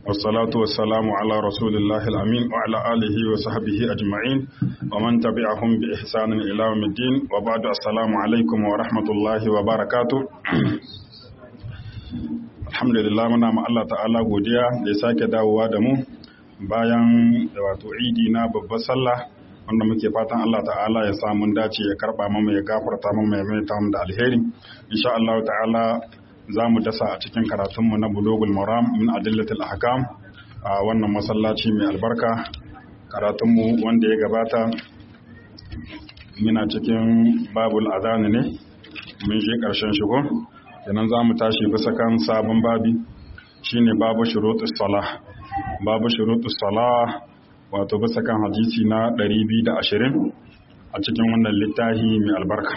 والصلاة والسلام على رسول الله الأمين وعلى آله وصحبه أجمعين ومن تبعهم بإحسان إلى يوم الدين وبعد السلام عليكم ورحمة الله وبركاته alhamdulillah muna ma Allah ta'ala godiya da ya sake dawowa da mu bayan wato idi na babbar sallah wanda muke fatan Allah ta'ala ya sa mun dace ya karba mu ya gafarta mu ya mai mu da alheri insha Allah ta'ala za mu dasa a cikin karatunmu na bulogul maram min adillatil ahkam a wannan masallaci mai albarka karatunmu wanda ya gabata muna cikin babul adani ne mun je ƙarshen shigo kenan za mu tashi bisa kan sabon babi shine babu shurutus salah babu shurutus salah wato bisa kan hadisi na 220 a cikin wannan littafi mai albarka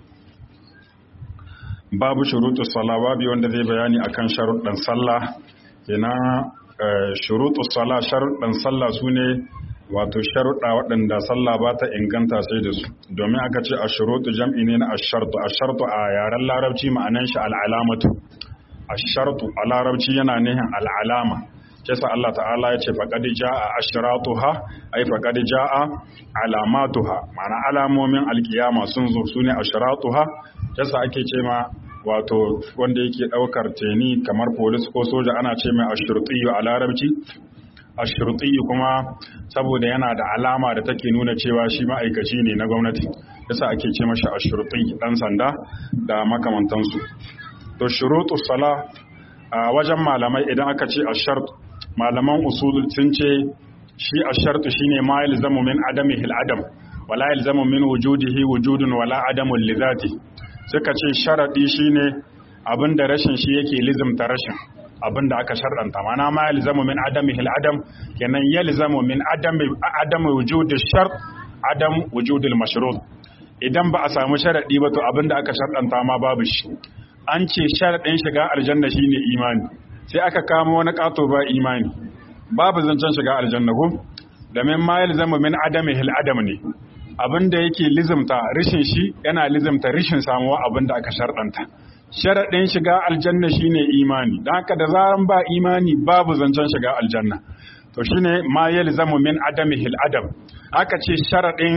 babu shurutus salah babu wanda zai bayani akan sharuɗan sallah kenan shurutus salah sharuɗan sallah sune wato sharuɗa waɗanda sallah ba ta inganta sai da su domin aka ce a shuruɗu jam'i ne na ashartu ashartu a yaren larabci ma'anan shi al'alamatu ashartu a larabci yana nihin al'alama kesa Allah ta'ala ya ce faƙaɗi ja'a ashratuha ai faƙaɗi ja'a alamatuha ma'ana alamomin alkiyama sun zo su ne ashratuha kesa ake ce ma wato wanda yake ɗaukar teni kamar polis ko soja ana ce mai ashurtiyu a larabci ashirti kuma saboda yana da alama da take nuna cewa shi ma'aikaci ne na gwamnati yasa ake ce mashi ashirti dan sanda da makamantansu to shurutu sala a wajen malamai idan aka ce ashart malaman usul sun ce shi ashartu shine ma yalzamu min adami hil adam wala yalzamu min wujudihi wujudun wala adamun li zati suka ce sharadi shine abinda rashin shi yake lizimta rashin abin da aka sharɗanta mana ma yalzamu min adami hil adam kenan yalzamu min adami adami wujudi shart adam wujudil mashrut idan ba a samu sharadi ba to abin da aka sharɗanta ma babu shi an ce sharadin shiga aljanna shine imani sai aka kama wani kato ba imani babu zancen shiga aljanna ko domin ma yalzamu min adami hil adam ne abin da yake lizimta rishin shi yana lizimta rishin samuwa abin da aka sharɗanta sharaɗin shiga aljanna shine imani don haka da zaran ba imani babu zancen shiga aljanna to shine ma yalzamu min adami hil adam aka ce sharaɗin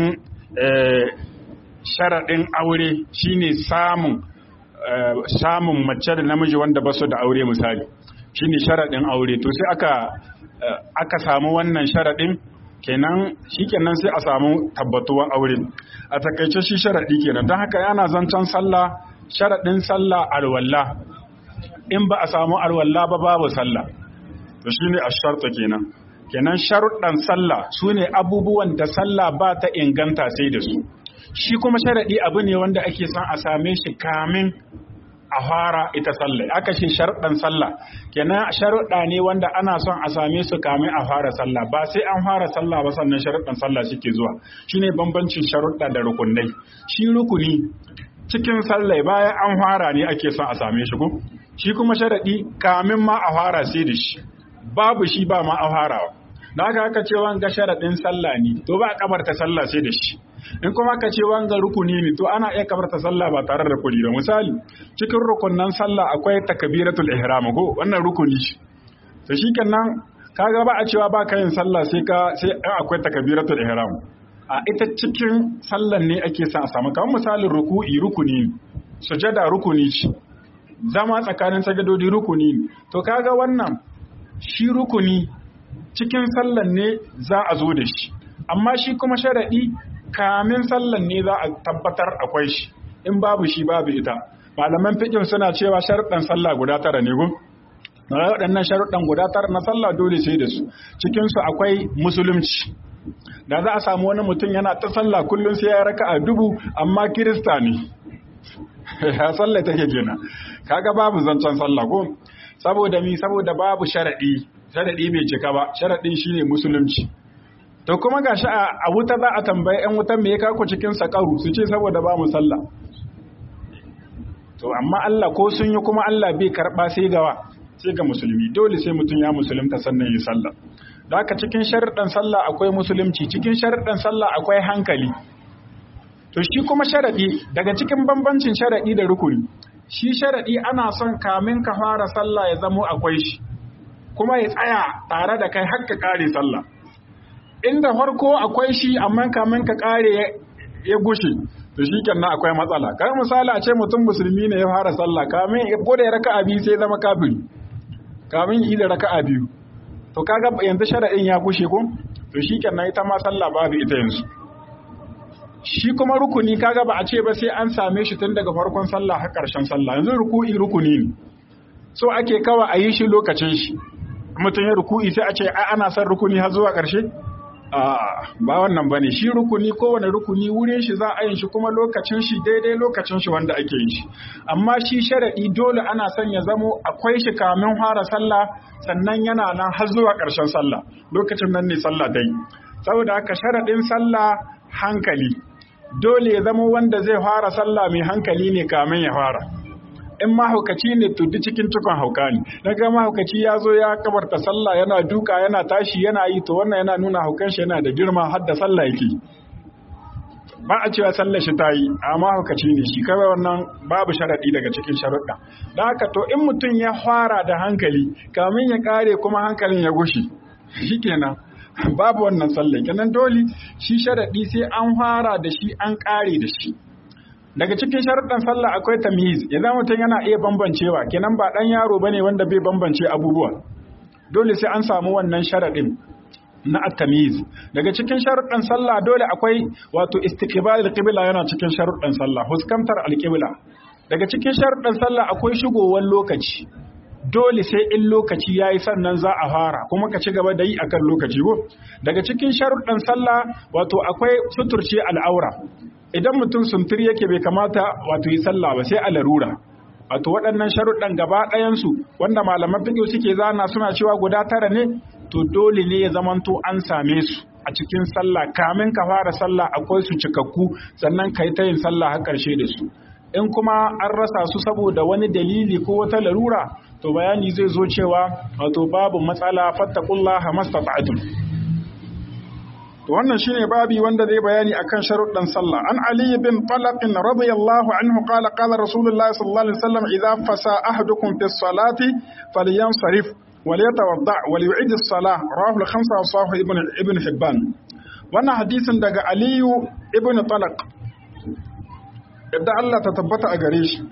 sharaɗin aure shine samun samun mace da namiji wanda ba su da aure misali shine sharaɗin aure to sai aka aka samu wannan sharaɗin kenan shikenan sai a samu tabbatuwar aure a takaice shi sharaɗi kenan don haka yana zancen sallah sharaɗin sallah alwalla in ba a samu alwalla ba babu sallah to shi ne a sharta kenan kenan sharuɗan sallah su ne abubuwan da sallah ba ta inganta sai da su shi kuma sharaɗi abu ne wanda ake son a same shi kamin a fara ita sallah aka ce sharuɗan sallah kenan sharuɗa ne wanda ana son a same su kamin a fara sallah ba sai an fara sallah ba sannan sharuɗan sallah suke zuwa shine bambancin sharuɗa da rukunai shi rukuni cikin sallai bayan an fara ne ake son a same shi ko shi kuma sharadi kamin ma a fara sai da shi babu shi ba ma a farawa da haka aka ce wanga sharadin sallah ne to ba a kabarta sallah sai da shi in kuma aka ce wanga rukuni ne to ana iya kabarta sallah ba tare da rukuni ba misali cikin rukunnan sallah akwai takbiratul ihram ko wannan rukuni shi to shikenan kaga ba a cewa ba ka yin sallah sai ka sai akwai takbiratul ihram a ita cikin sallan ne ake sa a samu kamar misalin ruku'i rukuni sujada rukuni ce zama tsakanin sajadodi rukuni to kaga wannan shi rukuni cikin sallan ne za a zo da shi amma shi kuma sharadi kamin sallan ne za a tabbatar akwai shi in babu shi babu ita malaman fiqh suna cewa sharuɗan sallah guda tara ne gun waɗannan sharuɗan guda tara na sallah dole sai da su cikinsu akwai musulunci da za a samu wani mutum yana ta sallah kullum sai ya raka a dubu amma kirista ne ya sallah take kenan kaga babu zancen sallah ko saboda mi saboda babu sharadi sharadi bai cika ba sharadin shine musulunci to kuma gashi a wuta za a tambaye yan wutan me ya kako cikin sakaru su ce saboda ba mu sallah to amma Allah ko sun yi kuma Allah bai karba sai gawa sai ga musulmi dole sai mutum ya musulunta sannan yi sallah da haka cikin sharuɗan sallah akwai musulunci cikin sharuɗan sallah akwai hankali to shi kuma sharaɗi daga cikin bambancin sharaɗi da rukuni shi sharaɗi ana son kamin ka fara sallah ya zamo akwai shi kuma ya tsaya tare da kai har ka kare sallah inda farko akwai shi amma kamin ka kare ya gushe to shi kenan akwai matsala kai misali a ce mutum musulmi ne ya fara sallah kamin ya bude raka'a biyu sai zama kafiri kamin yi da raka'a biyu to kaga yanzu shara'in ya gushe ko to shi kenan ita ma sallah babu ita yanzu shi kuma rukuni kaga ba a ce ba sai an same shi tun daga farkon sallah har ƙarshen sallah yanzu ruku'i rukuni ne so ake kawa a yi shi lokacin shi mutum ya ruku'i sai a ce ai ana son rukuni har zuwa ƙarshe a ba wannan bane shi rukuni kowane rukuni wurin shi za a yin shi kuma lokacin shi daidai lokacin shi wanda ake yin shi amma shi sharadi dole ana son ya zamo akwai shi kamin fara sallah sannan yana nan har zuwa ƙarshen sallah lokacin nan ne sallah dai saboda haka sharadin sallah hankali dole ya zama wanda zai fara sallah mai hankali ne kamin ya fara in mahaukaci ne to duk cikin cikon hauka ne daga mahaukaci ya zo ya kabarta sallah yana duka yana tashi yana yi to wannan yana nuna haukan shi yana da girma har da sallah yake ba a cewa sallar shi ta yi amma mahaukaci ne shi kawai wannan babu sharadi daga cikin sharuɗa da haka to in mutum ya fara da hankali kamin ya kare kuma hankalin ya gushe shikenan babu wannan sallah kenan dole shi sharadi sai an fara da shi an kare da shi daga cikin sharuɗan sallah akwai tamyiz idan mutum yana iya bambancewa kenan ba ɗan yaro bane wanda bai bambance abubuwa dole sai an samu wannan sharaɗin na at-tamyiz daga cikin sharuɗan sallah dole akwai wato istiqbal al-qibla yana cikin sharuɗan sallah huskantar al-qibla daga cikin sharuɗan sallah akwai shigowar lokaci dole sai in lokaci yayi sannan za a fara kuma ka ci gaba da yi akan lokaci ko daga cikin sharuɗan sallah wato akwai suturce al'aura idan mutum suntur yake bai kamata wato yi sallah ba sai a larura wato waɗannan sharuɗan gaba ɗayansu wanda malaman fiƙo suke zana suna cewa guda tara ne to dole ne ya zamanto an same su a cikin sallah kamin ka fara sallah akwai su cikakku sannan ka yi ta yin sallah har ƙarshe da su in kuma an rasa su saboda wani dalili ko wata larura to bayani zai zo cewa wato babu matsala fattakullaha mastata'tum to wannan shine babi wanda zai bayani akan sharuɗan sallah an ali bin talaq radiyallahu anhu qala qala rasulullahi sallallahu alaihi wasallam idza fasa ahadukum fi salati falyansarif وليتوضع وليعيد الصلاة رواه الخمسة وصححه ابن ابن حبان wannan hadisin daga Aliyu ibn Talaq yadda Allah ta tabbata a gare shi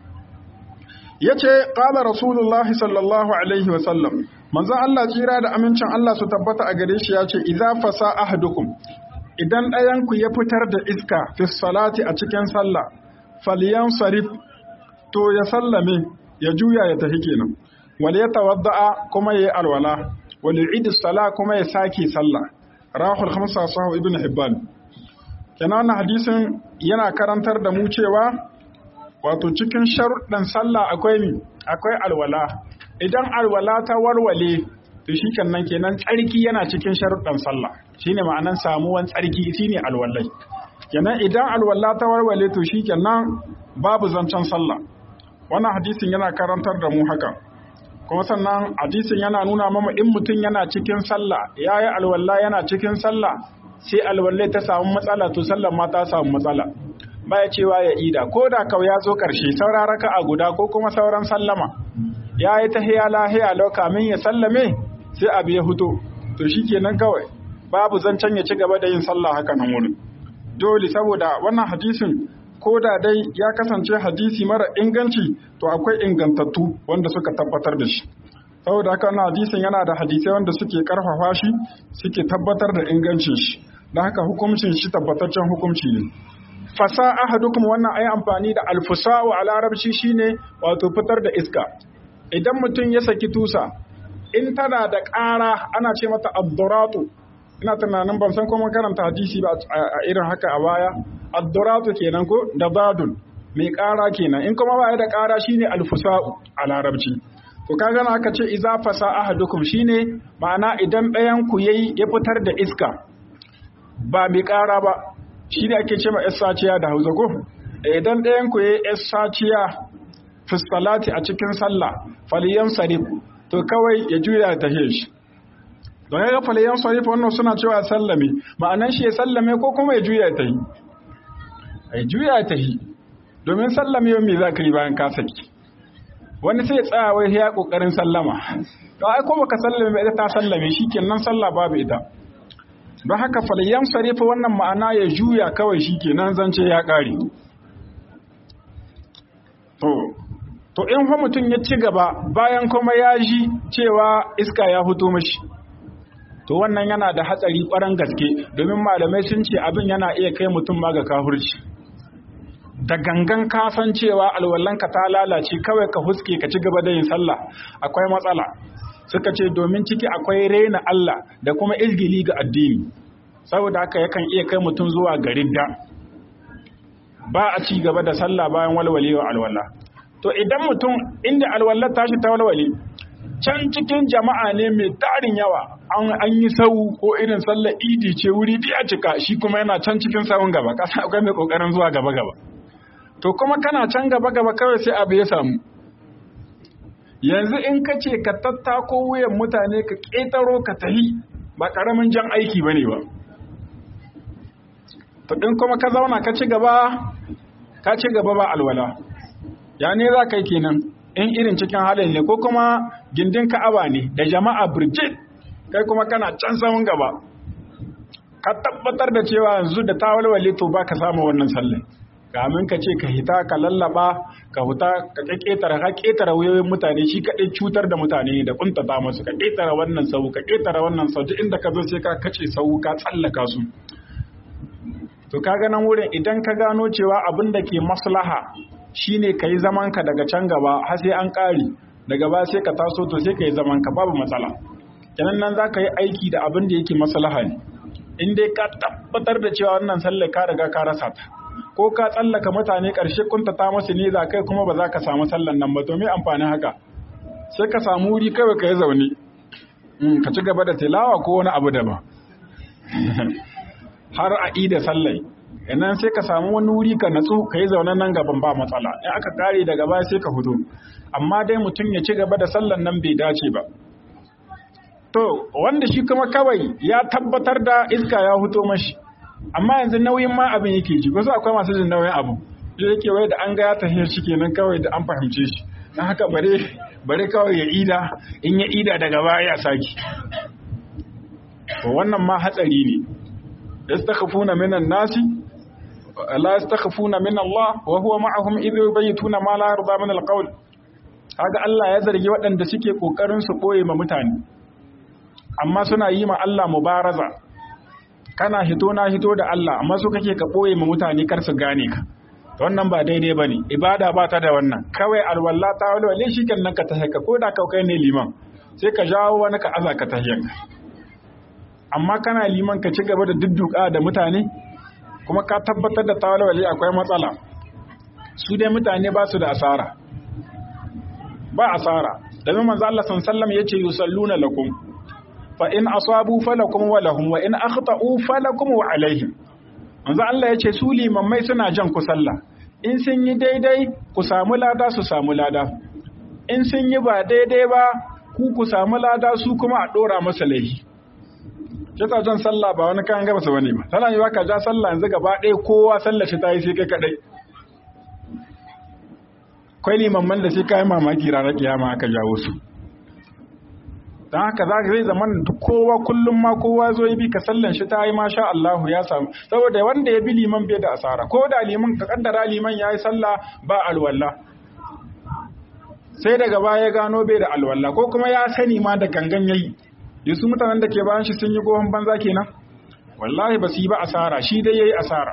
yace qala rasulullahi sallallahu alaihi wa sallam manzon Allah tsira da amincin Allah su tabbata a gare shi yace idza fasa ahadukum idan ɗayan ku ya fitar da iska fi salati a cikin sallah falyansarif to ya sallame ya juya ya tafi kenan wal yatawadda kuma yayi alwala wal yu'id sala kuma ya sake sallah rahul khamsa sahu ibn hibban kenan wannan hadisin yana karantar da mu cewa wato cikin sharuɗan sallah akwai mi akwai alwala idan alwala ta warwale to shi kenan kenan tsarki yana cikin sharuɗan sallah shine ma'anan samuwan tsarki shine alwalai kenan idan alwala ta warwale to shi kenan babu zancen sallah wannan hadisin yana karantar da mu haka kuma sannan hadisin yana nuna mama in mutum yana cikin sallah yayi alwala yana cikin sallah sai alwalle ta samu matsala to sallar ma ta samu matsala baya cewa ya ida ko da kau ya zo ƙarshe saura raka a guda ko kuma sauran sallama ya yi ta hiya lahiya lau kamin ya sallame sai abu ya huto to shi kenan kawai babu zancen ya ci gaba da yin sallah haka nan wurin dole saboda wannan hadisin ko da dai ya kasance hadisi mara inganci to akwai ingantattu wanda suka tabbatar da shi saboda haka wannan hadisin yana da hadisai wanda suke karfafa shi suke tabbatar da ingancin shi don haka hukuncin shi tabbataccen hukunci ne fasa ahadukum wannan ayi amfani da alfusa'u a larabci shine wato fitar da iska idan mutum ya saki tusa in tana da ƙara ana ce mata abduratu ina tunanin ban san kuma karanta hadisi ba a irin haka a baya abduratu kenan ko da badun mai ƙara kenan in kuma ba da ƙara shine alfusa'u a larabci to kaga na aka ce iza fasa ahadukum shine ma'ana idan ɗayan ku yayi ya fitar da iska ba mai ƙara ba shi ne ake ce ma saciya da hausa ko idan ɗayan ku ya saciya fiskalati a cikin sallah faliyan sarif to kawai ya juya ta shi don ya ga faliyan sarif wannan suna cewa sallame ma'anan shi ya sallame ko kuma ya juya ta yi ya juya ta yi domin sallame yau me za ka yi bayan ka saki wani sai tsaya wai ya kokarin sallama to ai ko baka sallame ita ta sallame shikenan sallah babu ita don haka falyan sarifa wannan ma'ana ya juya kawai shikenan zance ya kare to to in fa mutum ya ci gaba bayan kuma ya ji cewa iska ya fito mashi to wannan yana da hatsari ƙwarar gaske domin malamai sun ce abin yana iya kai mutum ma ga kahurci da gangan kasan cewa alwallanka ta lalace kawai ka huske ka ci gaba da yin sallah akwai matsala suka ce domin ciki akwai raina Allah da kuma izgili ga addini saboda haka yakan iya kai mutum zuwa garin da ba a ci gaba da sallah bayan walwalewa alwala to idan mutum inda alwallar tashi ta walwale can cikin jama'a ne mai tarin yawa an yi sau ko irin sallar idi ce wuri biya cika shi kuma yana can cikin sawun gaba kasa akwai mai kokarin zuwa gaba gaba to kuma kana can gaba gaba kawai sai abu ya samu yanzu in ka ce ka tattako wuyan mutane ka ƙetaro ka tahi ba ƙaramin jan aiki ba ne ba to in kuma ka zauna ka ci gaba ka ci gaba ba alwala ya ne za ka yi kenan in irin cikin halin ne ko kuma gindin ka'aba ne da jama'a birjit kai kuma kana can samun gaba ka tabbatar da cewa yanzu da ta walwale to ba ka samu wannan sallah kamin ka ce ka hita ka lallaba ka huta ka ƙetare ka ƙetare wuyoyin mutane shi kaɗai cutar da mutane da kuntata musu ka ƙetare wannan sau ka ƙetare wannan sau duk inda ka zo sai ka kace sau ka tsallaka su to ka nan wurin idan ka gano cewa abin da ke maslaha shine ka yi zaman ka daga can gaba har sai an ƙare daga ba sai ka taso to sai ka yi zaman ka babu matsala kenan nan za ka yi aiki da abin da yake maslaha ne in dai ka tabbatar da cewa wannan sallar ka riga ka rasa ta ko ka tsallaka mutane ƙarshe kuntata masu ne za kai kuma ba za ka samu sallan nan ba to me amfanin haka sai ka samu wuri kawai ka yi zaune ka ci gaba da tilawa ko wani abu daban har a ida sallai idan sai ka samu wani wuri ka natsu ka yi zaune nan gaban ba matsala in aka kare daga baya sai ka fito amma dai mutum ya ci gaba da sallan nan bai dace ba to wanda shi kuma kawai ya tabbatar da iska ya fito mashi amma yanzu nauyin ma abin yake ji wasu akwai masu jin nauyin abu da yake wai da an ga ya tafiya shi kenan kawai da an fahimce shi don haka bare bare kawai ya ida in ya ida daga baya ya saki to wannan ma hatsari ne yastakhafuna minan nasi la yastakhafuna min Allah wa huwa ma'ahum idh yubayituna ma la yarda min alqawl kaga Allah ya zargi waɗanda suke kokarin su boye ma mutane amma suna yi ma Allah mubaraza kana hito na hito da Allah amma su kake ka boye ma mutane kar su gane ka wannan ba daidai bane ibada ba ta da wannan kawai alwala ta walwale shi nan ka tahiyya ko da kai ne liman sai ka jawo wani ka aza ka tahiyya amma kana liman ka ci gaba da dudduka da mutane kuma ka tabbatar da ta walwale akwai matsala su dai mutane ba su da asara ba asara domin manzo Allah sallallahu alaihi wasallam yace yusalluna lakum fa in asabu falakum wa lahum wa in akhta'u falakum wa alaihim manzo Allah yace su limammai suna jan ku sallah in sun yi daidai ku samu lada su samu lada in sun yi ba daidai ba ku ku samu lada su kuma a dora masa laifi Jata jan sallah ba wani kayan gaba su bane ba tana yi ka ja sallah yanzu gaba ɗaya kowa sallah shi ta yi sai kai kadai kwai limamman da sai kayan mamaki ranar kiyama aka jawo su don haka za ka zai zama duk kowa kullum ma kowa zo ya bi ka sallan shi ta yi masha Allah ya samu saboda wanda ya bi liman bai da asara ko da liman ka kaddara liman ya yi sallah ba alwala sai daga baya ya gano bai da alwala ko kuma ya sani ma da gangan yayi yasu mutanen da ke bayan shi sun yi gohon banza kenan wallahi ba su yi ba asara shi dai yayi asara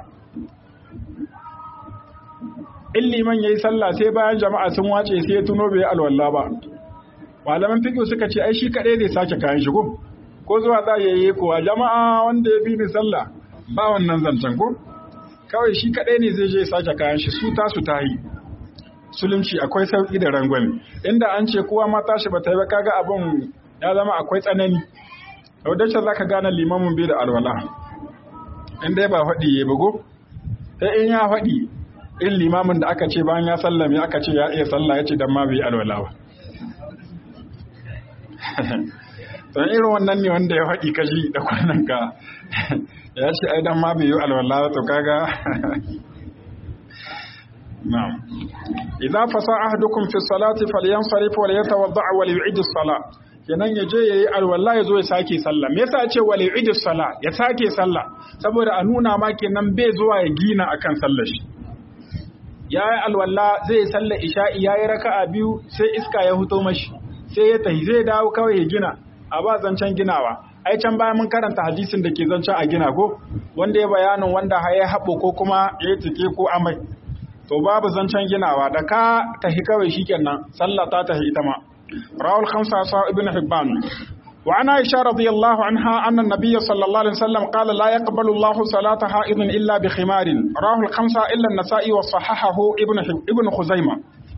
in liman yayi sallah sai bayan jama'a sun wace sai ya tuno bai alwala ba malaman fiqh suka ce ai shi kadai zai sake kayan shi ko ko zuwa za ya yi kuwa jama'a wanda ya bi ni sallah ba wannan zancen ko kawai shi kadai ne zai je ya sake kayan shi su tasu ta yi sulunci akwai sauki da rangwame inda an ce kowa ma tashi ba ta yi ba kaga abun ya zama akwai tsanani wadda za ka gane limamin bai da alwala in dai ba faɗi ya bugo sai in ya faɗi in limamin da aka ce bayan ya sallame aka ce ya iya sallah ya ce don ma bai alwala ba don irin wannan ne wanda ya faɗi kashi da kwanan ka ya ce ai don ma bai yi alwala to kaga na'am idza fasa ahadukum fi salati falyansarif wa liyatawadda wa liyu'id as-salah kenan ya je yayi alwala ya zo ya sake sallah me yasa ce wa liyu'id as-salah ya sake sallah saboda a nuna ma kenan bai zuwa ya gina akan sallar shi yayi alwala zai sallar isha'i yayi raka'a biyu sai iska ya huto mashi sai ya tahi zai dawo kawai ya gina a ba zancen ginawa ai can bayan mun karanta hadisin da ke zancen a gina ko wanda ya bayanin wanda ya haɓo ko kuma ya tike ko amai to babu zancen ginawa da ka tahi kawai shikenan sallah ta tahi ita ma rawul khamsa sa ibn hibban wa ana aisha radiyallahu anha anna nabiyya sallallahu alaihi wasallam qala la yaqbalu Allahu salata ha'idin illa bi khimarin rawul khamsa illa an-nasa'i wa sahahahu ibn ibn khuzaimah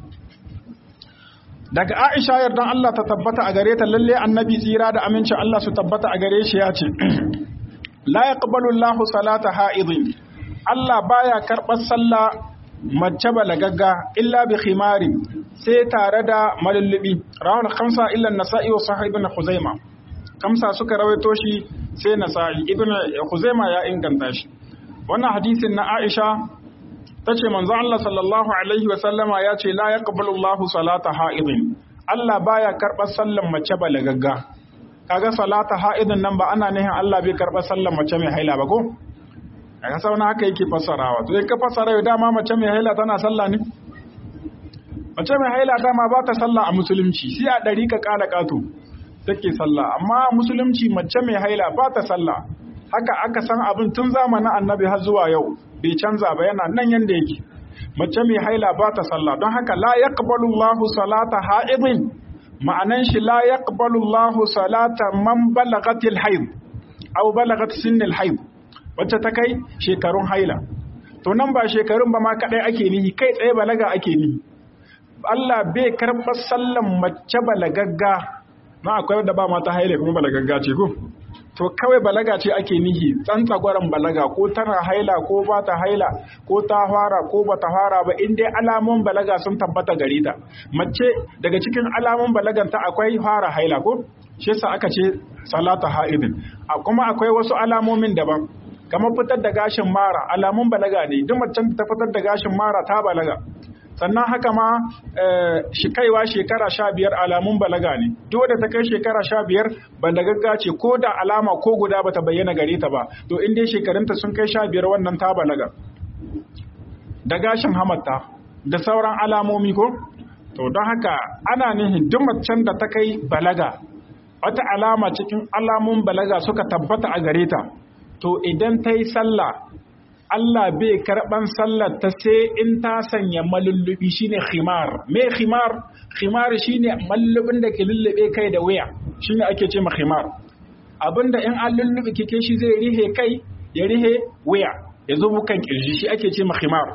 daga Aisha yardan Allah ta tabbata a gare ta lalle annabi tsira da amincin Allah su tabbata a gare shi ya ce la yaqbalu Allahu salata ha'idin Allah baya karɓar sallah mace balagagga illa bi khimarin sai tare da malullubi rawal khamsa illa nasa'i wa sahih ibn khuzaima kamsa suka rawaito shi sai nasa'i ibn khuzaima ya inganta shi wannan hadisin na Aisha tace manzo Allah sallallahu alaihi wa sallama ya ce la yaqbalu Allahu salata ha'idin Allah baya karɓar sallan mace balagagga kaga salata ha'idin nan ba ana nihin Allah bai karɓar sallan mace mai haila ba ko kaga sauna haka yake fassarawa to in ka fassara yau dama mace mai haila tana sallah ne mace mai haila dama ba ta sallah a musulunci sai a ɗari ka ƙala ƙato take sallah amma musulunci mace mai haila ba ta sallah haka aka san abin tun zamanin annabi har zuwa yau bai canza ba yana nan yanda yake mace mai haila ba ta sallah don haka la yaqbalu Allahu salata ha'idin ma'anan shi la yaqbalu Allahu salata man balagatil haid aw balagat sinnil haid wacce ta kai shekarun haila to nan ba shekarun ba ma kadai ake nihi kai tsaye balaga ake nihi Allah bai karɓar sallan mace balagagga na akwai wadda ba mata haila kuma balagagga ce ko to kawai balaga ce ake nihi tsantsagwaron balaga ko tana haila ko ba ta haila ko ta fara ko ba ta fara ba in dai alamun balaga sun tabbata gare ta mace daga cikin alamun balagan ta akwai fara haila ko shi yasa aka ce salata haidin kuma akwai wasu alamomin daban kamar fitar da gashin mara alamun balaga ne duk macen ta fitar da gashin mara ta balaga sannan haka ma shi kaiwa shekara sha biyar alamun balaga ne duk da ta kai shekara sha biyar balagagga ce ko da alama ko guda bata bayyana gare ta ba to in dai shekarunta sun kai sha biyar wannan ta balaga da gashin hamatta da sauran alamomi ko to don haka ana nihin duk macen da ta kai balaga wata alama cikin alamun balaga suka tabbata a gare ta to idan ta yi sallah Allah bai karɓan sallar ta sai in ta sanya malullubi shine khimar me khimar khimar shine mallubin da ke lullube kai da wuya shine ake ce ma khimar abinda in an lullube kike shi zai rihe kai ya rihe wuya ya zubu kan kirji shi ake ce ma khimar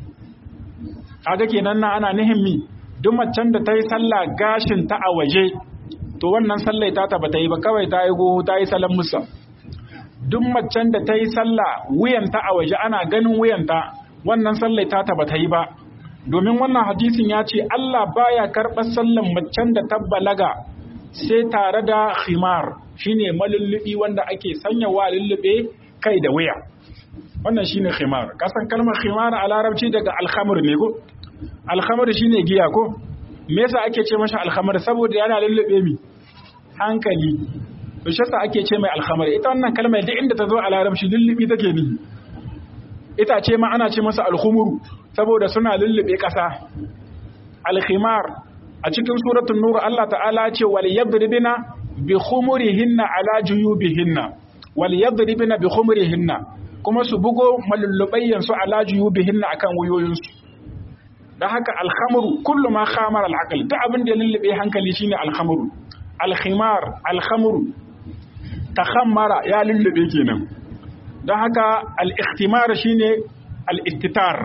kaga kenan na ana nihin mi duk macen da ta yi sallah gashin ta a waje to wannan sallai ta ta bata yi ba kawai ta yi goho ta yi salan musa duk macen da ta yi sallah wuyanta a waje ana ganin wuyanta wannan sallai ta ba ta yi ba domin wannan hadisin ya ce Allah baya karɓar sallan macen da ta balaga sai tare da khimar shine malullubi wanda ake sanya wa lullube kai da wuya wannan shine khimar kasan kalmar khimar a larabci daga alhamur ne ko alhamur shine giya ko me yasa ake ce masa alhamur saboda yana lullube mi hankali to shi yasa ake ce mai alhamar ita wannan kalmar duk inda ta zo a larabci lullubi take ni ita ce ma ana ce masa alhumuru saboda suna lullube ƙasa alkhimar a cikin suratul nur Allah ta'ala ce wal yadribina bi khumurihinna ala juyubihinna wal yadribina bi khumurihinna kuma su bugo malullubayyan su ala juyubihinna akan wuyoyinsu dan haka alhamru kullu ma khamara al-aql duk abin da lullube hankali shine alhamru alkhimar alhamru takhammara ya lullube kenan don haka al-ikhtimar shine al-istitar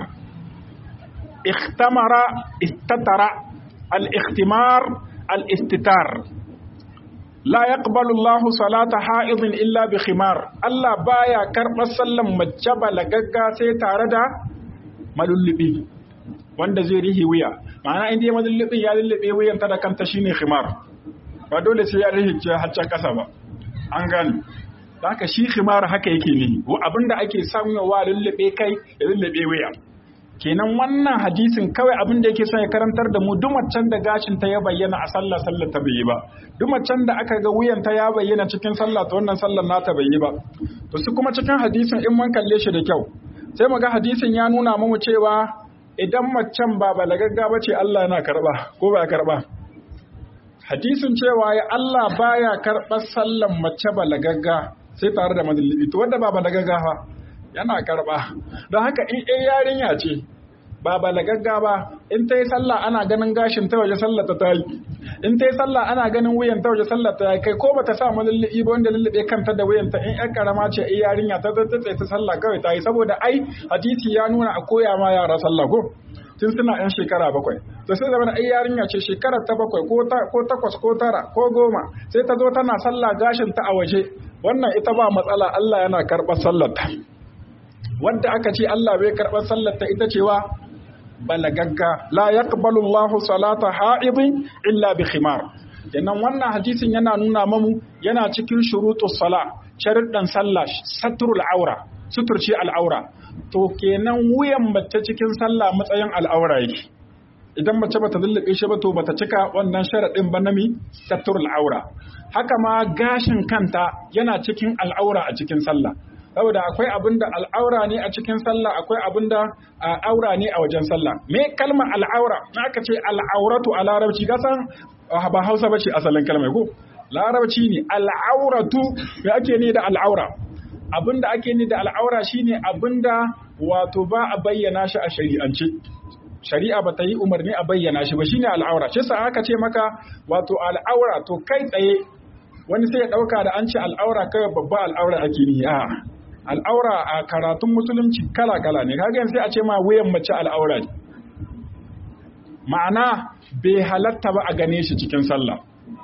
ikhtamara istatara al-ikhtimar al-istitar la yaqbalu Allahu salata ha'idin illa bi khimar Allah baya karɓar sallan mace balagagga sai tare da malullubi wanda zai rihi wuya ma'ana inda ya malullubin ya lullube wuyan ta da kanta shine khimar ba dole sai ya rihi haccan kasa ba an gane haka shi khimar haka yake ne ko abinda ake samuwa lullube kai ya lullube wuya kenan wannan hadisin kawai abin da yake son ya karantar da mu duk macen da gashin ta ya bayyana a sallah sallar ta bai yi ba duk macen da aka ga wuyan ta ya bayyana cikin sallah to wannan sallar nata bai yi ba to su kuma cikin hadisin in mun kalle shi da kyau sai mu ga hadisin ya nuna mu cewa idan macen ba balagagga ba ce Allah yana karba ko ba karba hadisin cewa ya Allah baya karɓar sallan mace balagagga sai tare da madalli to wanda ba balagagga fa yana karba don haka in ɗaya yarinya ce ba balagagga ba in ta yi sallah ana ganin gashin ta waje sallah ta yi in ta yi sallah ana ganin wuyan ta waje sallah ta yi kai ko bata sa malullubi ba wanda lullube kanta da wuyan ta in ƴan karama ce ai yarinya ta zai ta sallah kawai ta yi saboda ai hadisi ya nuna a koya ma yara sallah ko tun suna yan shekara bakwai to sai zama ai yarinya ce shekarar ta bakwai ko takwas ko tara ko goma sai ta zo tana sallah gashin ta a waje wannan ita ba matsala Allah yana karɓar sallar ta wanda aka ce Allah bai karɓar sallar ta ita cewa balagagga la yaqbalu Allahu salata ha'idin illa bi khimar kenan wannan hadisin yana nuna mamu yana cikin shurutus sala sharuɗan sallah satrul aura suturci al'aura to kenan wuyan mace cikin sallah matsayin al'aura yake idan mace bata lullube shi ba to bata cika wannan sharaɗin ba na mi satrul aura haka ma gashin kanta yana cikin al'aura a cikin sallah saboda akwai abin da al'aura ne a cikin sallah akwai abin da aura ne a wajen sallah me kalmar al'aura na aka ce al'auratu a larabci gasan ba hausa ba ce asalin kalmar ko larabci ne al'auratu me ake ne da al'aura abin da ake ne da al'aura shine abin da wato ba a bayyana shi a shari'ance shari'a ba ta yi umarni a bayyana shi ba shine al'aura shi sa aka ce maka wato al'aura to kai tsaye wani sai ya ɗauka da an ce al'aura kawai babba al'aura ake ni a al'aura a karatun musulunci kala-kala ne kaga sai a ce ma wuyan mace al'aura ne ma'ana bai halatta ba a gane shi cikin sallah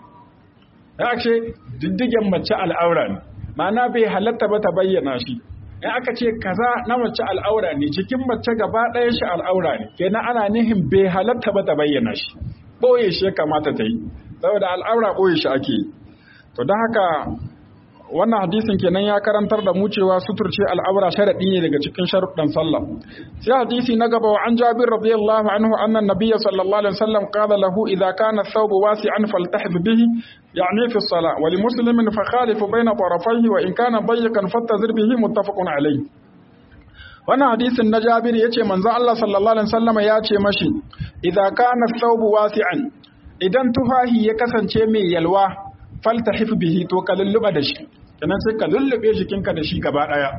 ya ce diddigen mace al'aura ne ma'ana bai halatta ba ta bayyana shi in aka ce kaza na mace al'aura ne cikin mace gaba ɗaya shi al'aura ne kenan ana nihin bai halatta ba ta bayyana shi ɓoye shi ya kamata ta yi saboda al'aura ɓoye shi ake yi to don haka wannan hadisin kenan ya karantar da mu cewa suturce al'aura sharadi ne daga cikin sharuɗan sallah sai hadisi na gaba wa an jabir radiyallahu anhu anna nabiyya sallallahu alaihi wasallam qala lahu idza kana thawb wasi'an faltahib bihi yani fi as-salah wa li muslimin fa khalifu bayna tarafayhi wa in kana dayyqan fattazir bihi muttafaqun alayhi wannan hadisin na jabir yace manzo Allah sallallahu alaihi wasallam ya ce mashi idza kana thawb wasi'an idan tufahi ya kasance mai yalwa faltahif bihi to ka lulluba da shi kenan sai ka lullube jikinka da shi gaba daya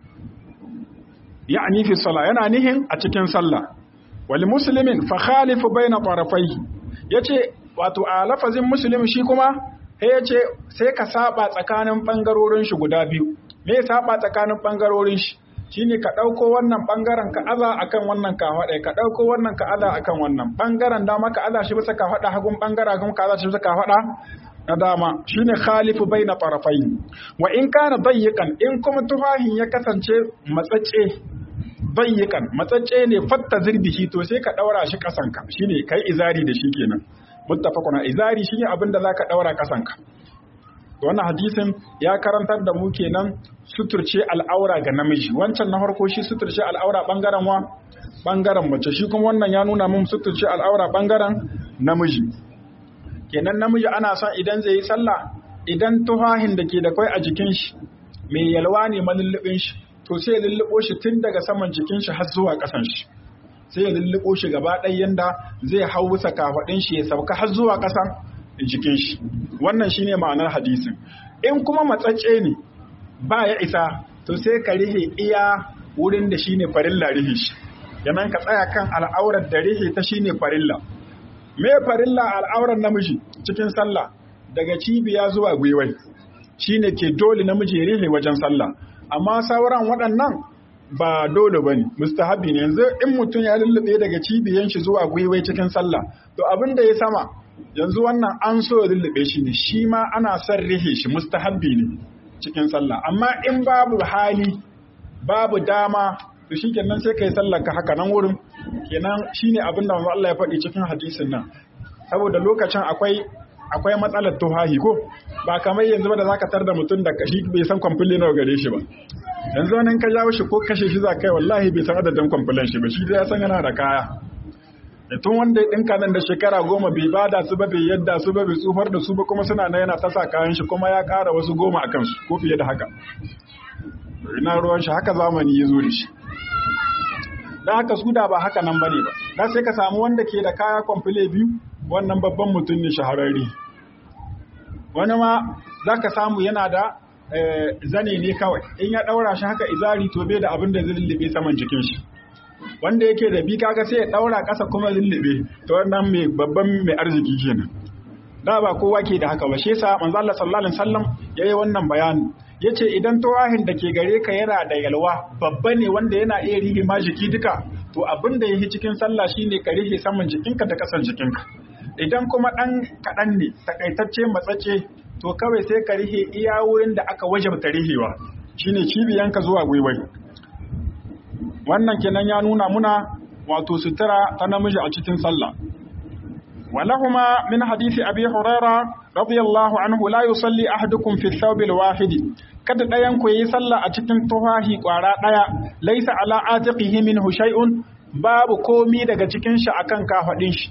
ya'ni fi sala yana nihin a cikin sallah wal muslimin fa khalifu baina tarafai yace wato a lafazin muslim shi kuma sai yace sai ka saba tsakanin bangarorin shi guda biyu me saba tsakanin bangarorin shi shine ka ɗauko wannan ɓangaren ka aza akan wannan ka haɗa ka ɗauko wannan ka aza akan wannan ɓangaren dama ka aza shi bisa ka haɗa hagun ɓangaren hagun ka aza shi bisa ka haɗa na dama shine khalifu baina tarafai wa in kana dayyikan in kuma tufahin ya kasance matsacce dayyikan matsacce ne fatta zirbihi to sai ka daura shi kasanka shine kai izari da shi kenan muttafaquna izari shine abin da zaka daura kasanka to wannan hadisin ya karantar da mu kenan suturce al'aura ga namiji wancan na farko shi suturce al'aura bangaren wa bangaren mace shi kuma wannan ya nuna mun suturce al'aura bangaren namiji kenan namiji ana son idan zai yi sallah idan tufahin da ke da kwai a jikin shi mai yalwa ne malullubin shi to sai ya lullubo shi tun daga saman jikin shi har zuwa ƙasan shi sai ya lullubo shi gaba ɗaya yanda zai hau bisa kafaɗin shi ya sauka har zuwa ƙasan jikin shi wannan shine ma'anar hadisin in kuma matsacce ne ba ya isa to sai ka rihe iya wurin da shine farilla rihe shi yanan ka tsaya kan al'aurar da rihe ta shine farilla me farilla al'auran namiji cikin sallah daga cibiya zuwa gwiwai shine ke dole namiji ya rihe wajen sallah amma sauran waɗannan ba dole bane mustahabi ne yanzu in mutum ya lullube daga cibiyan shi zuwa gwiwai cikin sallah to abin da ya sama yanzu wannan an so ya lullube shi ne shi ma ana son rihe shi mustahabi ne cikin sallah amma in babu hali babu dama to shi kenan sai kai sallar ka haka nan wurin kenan shine abin da Allah ya faɗi cikin hadisin nan saboda lokacin akwai akwai matsalar tuhahi ko ba kamar yanzu ba da zaka tar da mutum da kashi bai san kwamfili nawa gare shi ba yanzu wani ka jawo shi ko kashe shi za kai wallahi bai san adadin kwamfulan shi ba shi dai ya san yana da kaya tun wanda ya ɗinka nan da shekara goma bai bada su ba bai yadda su ba bai tsufar da su ba kuma suna na yana tasa kayan shi kuma ya ƙara wasu goma a kansu ko fiye da haka ina ruwan shi haka zamani ya zo da shi don haka su da ba haka nan bane ba da sai ka samu wanda ke da kaya kwamfule biyu wannan babban mutum ne shahararri wani ma za ka samu yana da zane ne kawai in ya ɗaura shi haka izari to bai da abin da zai lullube saman jikin shi wanda yake da bi kaga sai ya ɗaura ƙasa kuma lullube to wannan mai babban mai arziki kenan da ba kowa ke da haka ba shi yasa manzo Allah sallallahu alaihi wasallam yayi wannan bayani yace idan tawahin da ke gare ka yana da yalwa babba ne wanda yana iya rihe ma jiki duka to abin da yake cikin sallah shine ka rihe saman jikinka da kasan jikinka idan kuma dan kadan ne takaitacce matsace to kawai sai ka rihe iya wurin da aka wajabta rihewa shine cibiyanka zuwa gwiwai wannan kenan ya nuna muna wato sutura ta namiji a cikin sallah ولهما من حديث أبي هريرة رضي الله عنه لا يصلي أحدكم في الثوب الواحد kada ɗayan ku yi sallah a cikin tufahi ƙwara ɗaya laisa ala atiqihi minhu shay'un babu komi daga cikin shi akan kafaɗin shi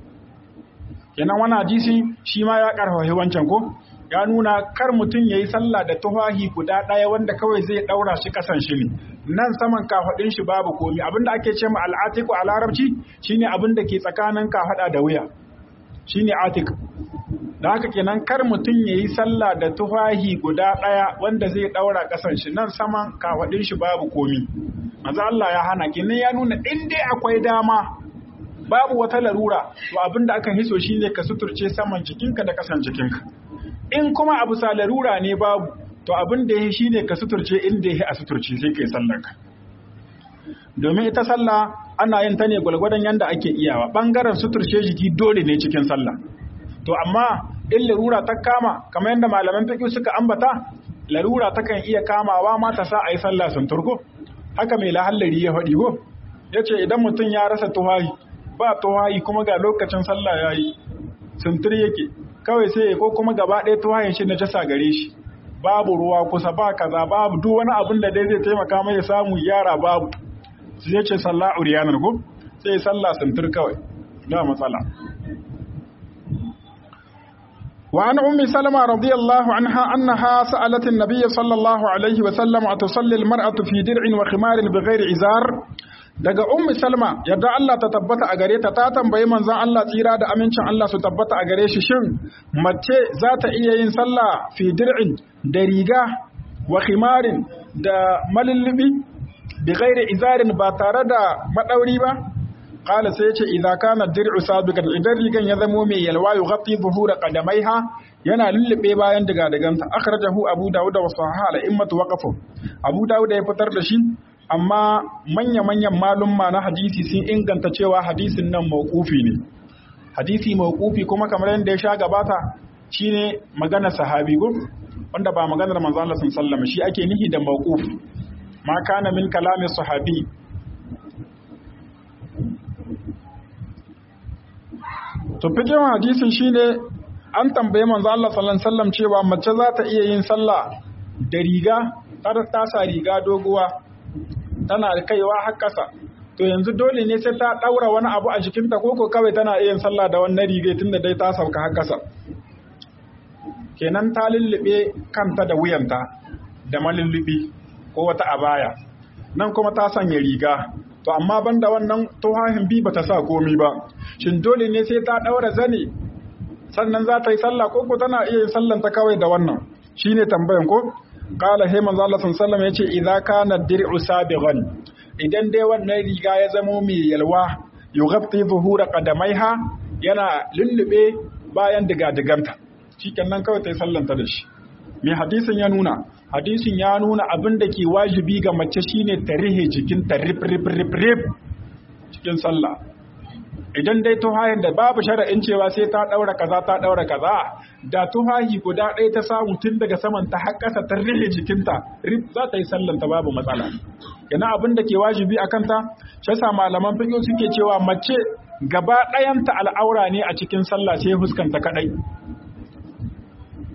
kenan wani hadisi shi ma ya karfafa wancan ko ya nuna kar mutum yayi sallah da tufahi guda ɗaya wanda kawai zai ɗaura shi kasan shi ne nan saman kafaɗin shi babu komi abinda ake ce ma al'atiku a larabci shine abinda ke tsakanin kafaɗa da wuya shine atik da haka kenan kar mutum ya yi sallah da tufahi guda ɗaya wanda zai ɗaura ƙasan shi nan saman kafaɗin shi babu komi maza Allah ya hana kenan ya nuna in dai akwai dama babu wata larura to abinda aka hiso shine ka suturce saman jikinka da ƙasan jikinka in kuma abu sa larura ne babu to abin da ya shine ka suturce inda ya a suturce sai kai sallar ka domin ita sallah ana yin ta ne gwalgwadon yanda ake iyawa bangaren suturce jiki dole ne cikin sallah to amma in larura ta kama kamar yadda malaman fiqh suka ambata larura takan iya kamawa ma ta sa ayi sallah sun turko haka mai lahallari ya faɗi go yace idan mutum ya rasa tuwayi ba tuwayi kuma ga lokacin sallah yayi suntur yake kawai sai ko kuma gaba ɗaya tuwayin shi na jasa gare shi babu ruwa kusa ba kaza babu duk wani abin da dai zai taimaka mai samu yara babu sai ce sallah uriyanar ko sai sallah suntur kawai ba matsala وعن أم سلمة رضي الله عنها أنها سألت النبي صلى الله عليه وسلم أتصلي المرأة في درع وخمار بغير إزار daga ummi salma yadda Allah ta tabbata a gare ta ta tambayi manzon Allah tsira da amincin Allah su tabbata a gare shi shin mace za ta iya yin sallah fi dir'in da riga wa khimarin da malullubi bi ghairi izarin ba tare da madauri ba qala sai yace idza kana dir'u sabiqan idan rigan ya zamo mai yalwa yughatti zuhura qadamaiha yana lullube bayan diga diganta akhrajahu abu dawud wa sahaha al immatu waqafu abu dawud ya fitar da shi amma manya-manyan malumma na hadisi sun inganta cewa hadisin nan mawqufi ne hadisi mawqufi kuma kamar yadda ya sha gabata shine magana sahabi go wanda ba maganar manzo Allah sallallahu alaihi shi ake nihi da mawquf ma kana min kalamin sahabi to fikin hadisin shine an tambaye manzo Allah sallallahu alaihi wasallam cewa mace za ta iya yin sallah da riga ta sa riga doguwa tana kaiwa har ƙasa to yanzu dole ne sai ta ɗaura wani abu a jikinta ko ko kawai tana iya sallah da wannan riga tunda dai ta sauka har ƙasa kenan ta lullube kanta da wuyanta da malullubi ko wata abaya nan kuma ta sanya riga to amma banda wannan tuhahin bi bata sa komi ba shin dole ne sai ta ɗaura zane sannan za ta yi sallah ko ko tana iya yin sallanta kawai da wannan shine tambayan ko Kala he manzo Allah sallallahu alaihi yace idza kana dir'u sabighan idan dai wannan riga ya zamo mai yalwa yughatti zuhura qadamaiha yana lullube bayan diga-diganta shikenan kawai ta yi sallanta da shi me hadisin ya nuna hadisin ya nuna abin da ke wajibi ga mace shine ta rihe jikin ta rip rip rip rip cikin sallah idan dai tuhayin da babu shara'in cewa sai ta daura kaza ta daura kaza da tuhahi guda ɗaya ta samu tun daga saman ta har ƙasa ta rihe jikinta rip za ta yi sallan ta babu matsala yana abin da ke wajibi a kanta shi yasa malaman fiqh suke cewa mace gaba ɗayanta al'aura ne a cikin sallah sai huskanta kadai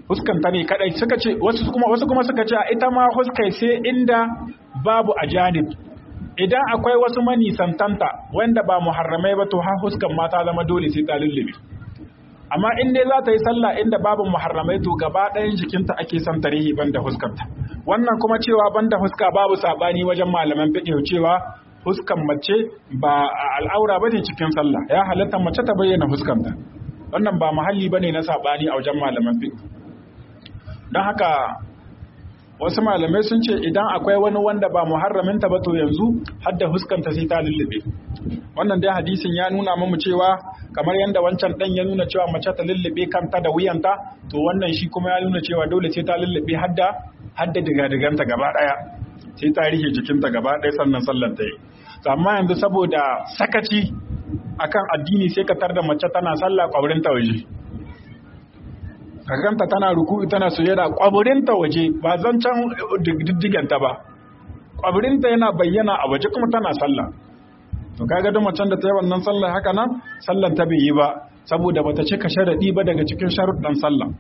huskanta ne kadai suka ce wasu kuma wasu kuma suka ce ita ma huskai sai inda babu ajanib idan akwai wasu manisantanta wanda ba muharramai ba to ha huskan mata zama dole sai ta lullube amma in dai za ta yi sallah inda babu muharramai to gaba ɗayan jikinta ake son tarihi banda huskanta wannan kuma cewa banda huska babu sabani wajen malaman fiqh cewa huskan mace ba al'aura bane cikin sallah ya halatta mace ta bayyana huskanta wannan ba mahalli bane na sabani a wajen malaman fiqh don haka wasu malamai sun ce idan akwai wani wanda ba muharraminta ba to yanzu hadda huskanta sai ta lullube wannan dai hadisin ya nuna mamu cewa kamar yadda wancan dan ya nuna cewa mace ta lullube kanta da wuyanta to wannan shi kuma ya nuna cewa dole sai ta lullube hadda hadda diga-diganta gaba daya sai ta rike jikinta gaba daya sannan sallar ta yi amma yanzu saboda sakaci akan addini sai ka tar da mace tana sallah kwabrin ta waje kaganta tana ruku'u tana sujada kwaburinta waje ba zancan diddiganta ba kwaburinta yana bayyana a waje kuma tana sallah to kaga duk macen da ta yi wannan sallah haka nan sallan ta bai yi ba saboda bata cika sharadi ba daga cikin sharuɗan sallah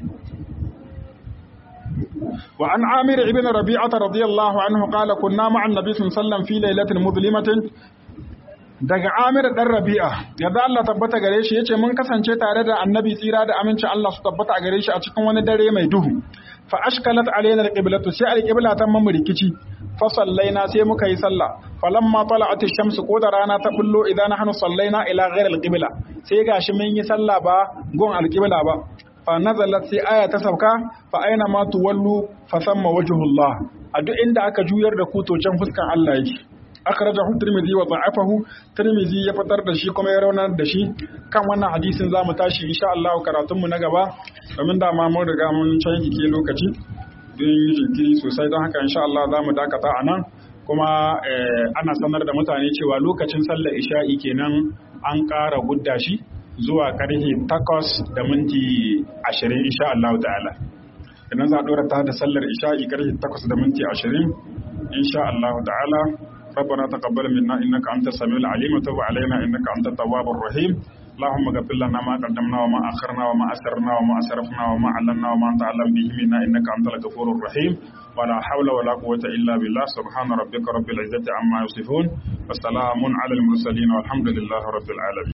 wa an amir ibn rabi'ata radiyallahu anhu qala kunna ma'a an-nabi sallallahu alaihi wasallam fi lailatin mudlimatin daga Amir dan Rabi'a yadda Allah tabbata gare shi yace mun kasance tare da Annabi tsira da amincin Allah su tabbata a gare shi a cikin wani dare mai duhu fa ashkalat alaina alqiblatu sai alqibla ta mamu rikici fa sallaina sai muka yi sallah falamma tala'at ash-shamsu ko da rana ta bullo idan nahnu sallaina ila ghayr alqibla sai gashi mun yi sallah ba gon alqibla ba fa nazalat sai aya ta sauka fa aina ma tuwallu fa samma wajhullah a duk inda aka juyar da ku to can fuskan Allah yake akhrajahu tirmidhi wa da'afahu tirmidhi ya fitar da shi kuma ya raunar da shi kan wannan hadisin zamu tashi insha Allah karatun mu na gaba domin da ma mun riga mun canji ke lokaci don yi jinkiri sosai don haka insha Allah zamu dakata a nan kuma ana sanar da mutane cewa lokacin sallar isha'i kenan an ƙara gudda shi zuwa karfe takwas da minti ashirin insha Allah ta'ala idan za a ɗora ta da sallar isha'i karfe takwas da minti ashirin insha Allah ta'ala ربنا تقبل منا انك انت السميع العليم وتب علينا انك انت التواب الرحيم اللهم اغفر لنا ما قدمنا وما اخرنا وما اسررنا وما اسرفنا وما علمنا وما انت اعلم به منا انك انت الغفور الرحيم ولا حول ولا قوه الا بالله سبحان ربك رب العزه عما يصفون وسلام على المرسلين والحمد لله رب العالمين